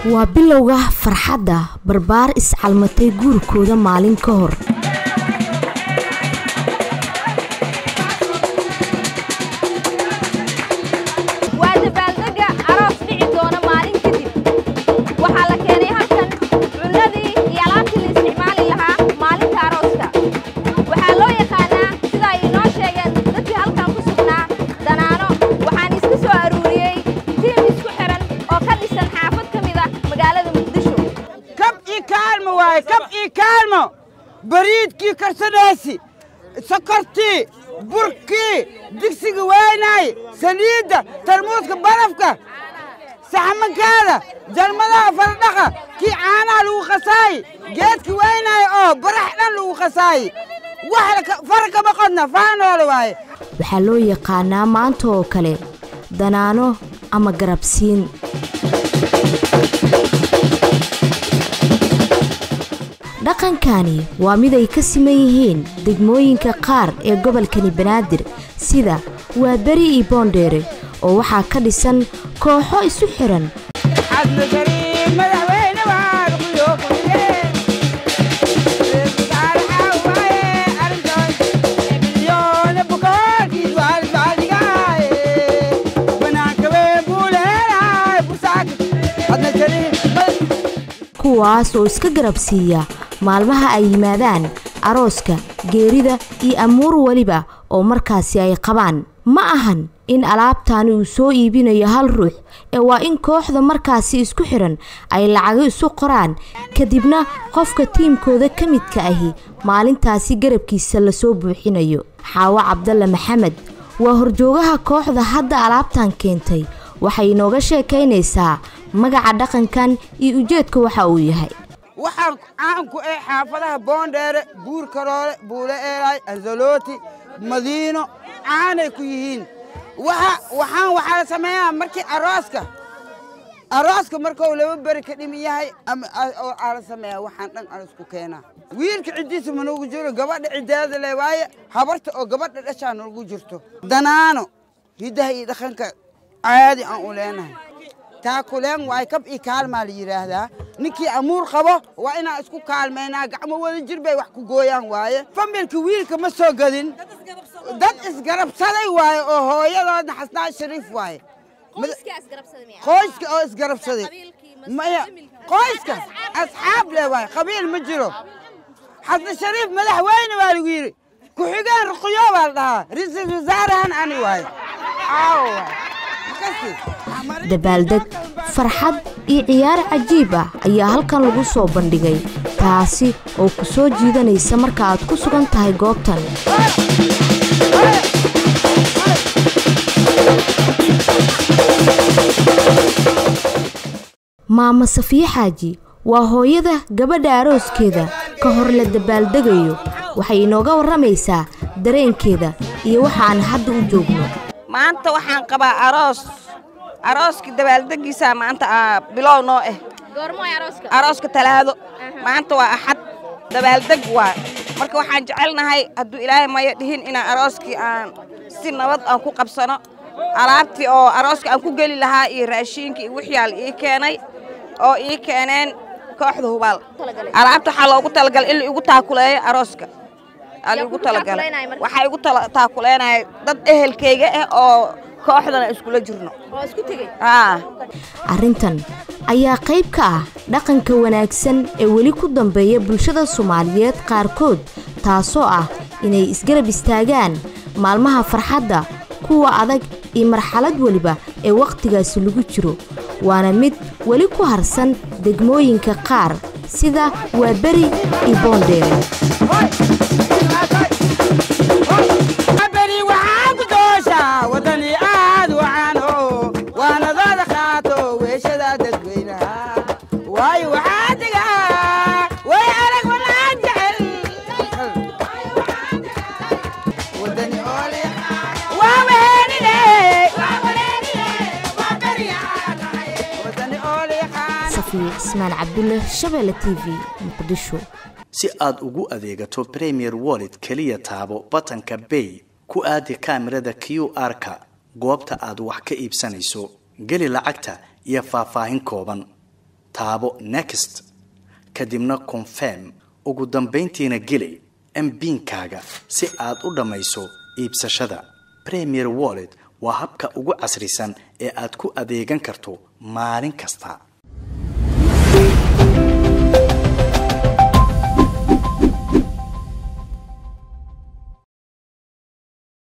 waa bilowga farxadda barbaar iscalmatay guurkooda maalin ka hor waa dabaaldega aroos dhici doona maalin kadib waxaa la keenay halkan cunadii iyo alaabtii la isticmaali lahaa maalinta arooska waxaa loo yaqaanaa sida ay inoo sheegeen dadkii halkan ku sugnaa danaano waxaan iska soo aruuriyey tiim isku xiran oo ka dhisan xaafad ka mida magaalada muqdisho kab ii kaalmo waaye kab ii kaalmo bariidkii karsadheesi sokortii burkii digsiga weynaay saliidda tarmuuska barafka saxmankaada jalmadaha faradhaqa kii caanaha lagu khasaayi geedka weynaay oo barax dhan lagu khasaayi wax fara kama qodna faanoole waaye waxaa loo yaqaanaa maanta oo kale danaano ama garabsiin dhaqankani waa mid ay ka siman yihiin degmooyinka qaar ee gobolkani banaadir sida waaberi iyo boondheere oo waxaa ka dhisan kooxo isu xiran xadna gariib madaxweyne waad quyoo kuye milyoona bukaankiis waalbacdigaaye banaanka ween buu leelahay busaaka xadna gariib kuwaas oo iska garabsiiya maalmaha ay yimaadaan arooska geerida iyo amuur weliba oo markaasi ay qabaan ma ahan in alaabtaani uu soo iibinayo hal ruux ee waa in kooxda markaasi isku xiran ay lacago isu qoraan kadibna qofka tiimkooda ka midka ahi maalintaasi garabkiisa lasoo buuxinayo xaawo cabdalle maxamed waa horjoogaha kooxda hadda alaabtan keentay waxay inooga sheekaynaysaa magaca dhaqankan iyo ujeedka waxa uu yahay waxaan caanku ee xaafadaha boondheere buur karoole buule eelay anzalooti madiino caanay ku yihiin waxa waxaan waxaa la sameeyaa markii arooska arooska markuu laba beri ka dhimin yahay ama oo aa la sameeyaa waxaan dhan aroosku keenaa wiilka ciddiisa ma noogu jiro gabadha ciddeeda le waaye habarta oo gabadha dhashaa noogu jirto danaano hiddaha iyo dhaqanka caadi aan u leenahay taakuleen waay kab ii kaalmaa la yidhaahdaa ninkii amuur qabo waa inaan isku kaalmaynaa gacmo wada jir bay wax ku gooyaan waaye familka wiilka ma soo gadin dad isgarabsaday waaye oo hooyadoodna xasnaa shariif waaye qoyska oo isgarabsaday maya qoyska asxaab leh waaye qabiil ma jiro xasna shariif madaxweyne waa lagu yidhi ku-xigeen ruqyo baa la dhahaa ra-iisul wasaarahan ani waaye aawo waaye makasi dabaaldeg farxad iyo ciyaar cajiib ah ayaa halkan lagu soo bandhigay taasi oo ku soo jiidanaysa marka aad ku sugan tahay goobtan maama safiye xaaji waa hooyada gabadha arooskeeda ka hor la dabaaldegayo waxay inooga warramaysaa dareenkeeda iyo waxa aan hadda u joogno maanta waxaan qabaa aroos arooska dabaaldegiisa maanta aa bilow noo ah goormo ay arooska arooska talaado maanta waa axad dabaaldeg waa marka waxaan jecelnahay hadduu ilaahay mayo dhihin inaan arooskii aan si nabad aan ku qabsano alaabtii oo arooska aan ku geli lahaa iyo raashiinka iyo wixii aa la ii keenay oo ii keeneen kooxda hubaal alaabta waxaa loogu talagalay in la igu taakuleeyo arooska aa la Yaa igu ku talagalay taakuleynaya marka? waxaa igu tala- taakuleynaya dad ehelkayga ah oo kooxdana iskula jirno oo isku tegey aa arrintan ayaa qayb ka ah dhaqanka wanaagsan ee weli ku dambeeya bulshada soomaaliyeed qaarkood taasoo ah inay isgarab istaagaan maalmaha farxadda kuwa adag iyo marxalad weliba ee wakhtigaasi lagu jiro waana mid weli ku harsan degmooyinka qaar sida waaberi iyo boondheere beri waxaan ku dooshaa wadani aad wacaano waanadooda qaato weeshada dadweynaha waayo waxaa degaa way arag walaan jecel wadani oole waa weheenine wadani oole safiya cismaan cabdulle shabeelle t v muqdisho si aad ugu adeegato premier wallet keliya taabo batanka bay ku aadi kaamirada q r-ka goobta aad wax ka iibsanayso geli lacagta iyo faahfaahin kooban taabo next kadibna confirm ugu dambayntiina geli mbiinkaaga si aad u dhammayso iibsashada premier wallet waa habka ugu casrisan ee aad ku adeegan karto maalin kasta